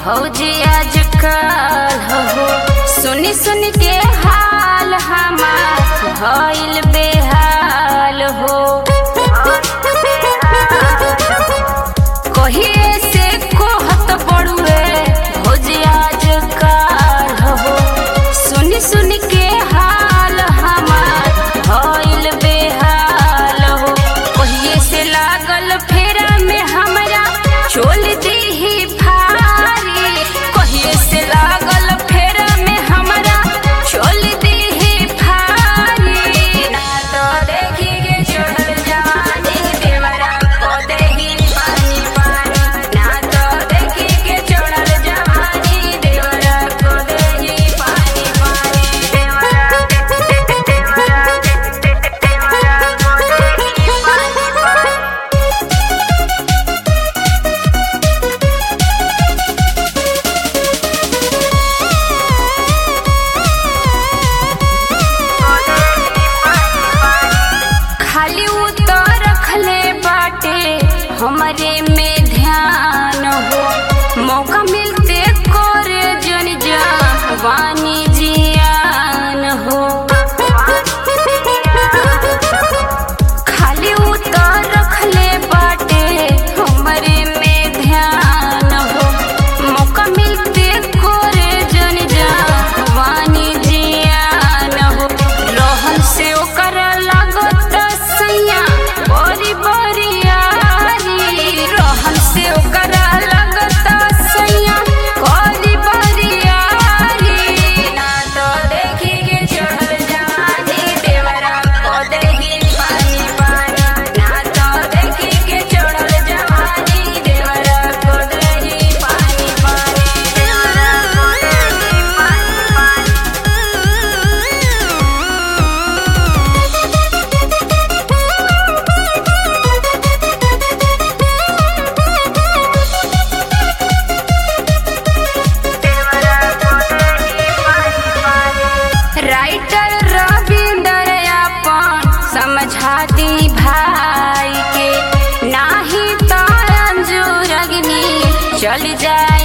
भौजी आजकल हो सुनी सुन के हाल हमार भइल बेहाल हो कहिए से कोहत बड़ुए भौजी आजकल हो सुनी सुन के हाल हमार भइल बेहाल हो कहिए से लागल फेरा में हमरा चोल दीही भारी कहिए से लागल फेरा में हमरा चोल दीही भारी ना तो देखी के चढ़ल जवानी देवरा को देही पानी पानी ना तो देखी के चढ़ल जवानी देवरा को देही पानी पानी देवरा देवरा देवरा को देही पानी पानी खाली उतर रखले बाटे हमरे में ध्यान हो मौका मिलते करे जन जवानी जियान हो खाली उतर रखले बाटे हमरे में ध्यान हो मौका मिलते करे जन जवानी जियान हो रहन से ओकर लागत सैया बड़ी बरियारी रहन से ओकर लागत सैया बड़ी बरियारी ना तो देखी के चढ़ल जवानी देवरा को देही पानी पानी ना तो देखी के चढ़ल जवानी देवरा को देही पानी पानी देवरा को देही पानी राइटर रविंदर अपन समझा दी भाई के नाही तो अंजुर अग्नि चल जाए